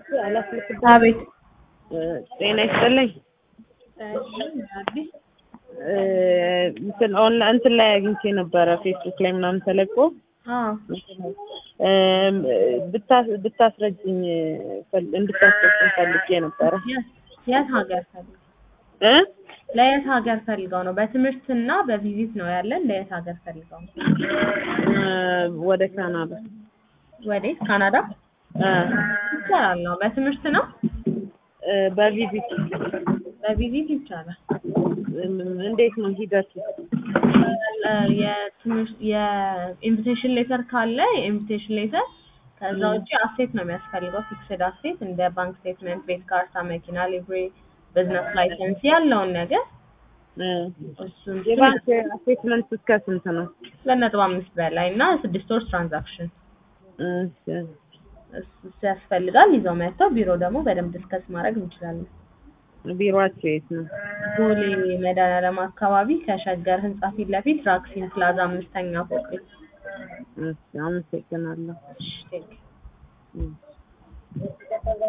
አቤት ጤና ይስጥልኝ። አዲስ እንትን ኦንላይን እንትን ላይ አግኝቼ ነበረ ፌስቡክ ላይ ምናምን ተለቆ እም፣ ብታ- ብታስረጅኝ ፈል- እንድታስረጅኝ ፈልጌ ነበረ የት ሀገር ፈልገው እ ለየት ሀገር ፈልገው ነው? በትምህርትና በቪዚት ነው ያለን። ለየት ሀገር ፈልገው ነው? እ፣ ወደ ካናዳ ወዴት? ካናዳ እ፣ ይቻላል ነው። በትምህርት ነው? እ፣ በቪዚት በቪዚት ይቻላል። እም፣ እንዴት ነው ሂደቱ? የትምህርት የኢንቪቴሽን ሌተር ካለ የኢንቪቴሽን ሌተር ከዛ ውጭ አሴት ነው የሚያስፈልገው። ፊክስድ አሴት እንደ ባንክ ስቴትመንት፣ ቤት ካርታ፣ መኪና ሊብሬ፣ ቢዝነስ ላይሰንስ ያለውን ነገር እ፣ እሱን የባንክ አሴትመንት እስከ ስንት ነው? ሁለት ነጥብ አምስት በላይ እና ስድስት ወር ትራንዛክሽን እሺ፣ እሱ እሱ ያስፈልጋል። ይዘው መጥተው ቢሮ ደግሞ በደንብ ዲስከስ ማድረግ እንችላለን። ቢሮአቸው የት ነው? ቦሌ መድኃኒዓለም አካባቢ ከሸገር ህንጻ ፊት ለፊት ራክሲን ፕላዛ አምስተኛ ፎቅ ላይ። እሺ፣ አመሰግናለሁ። እሺ፣ ቴንክ ዩ። እ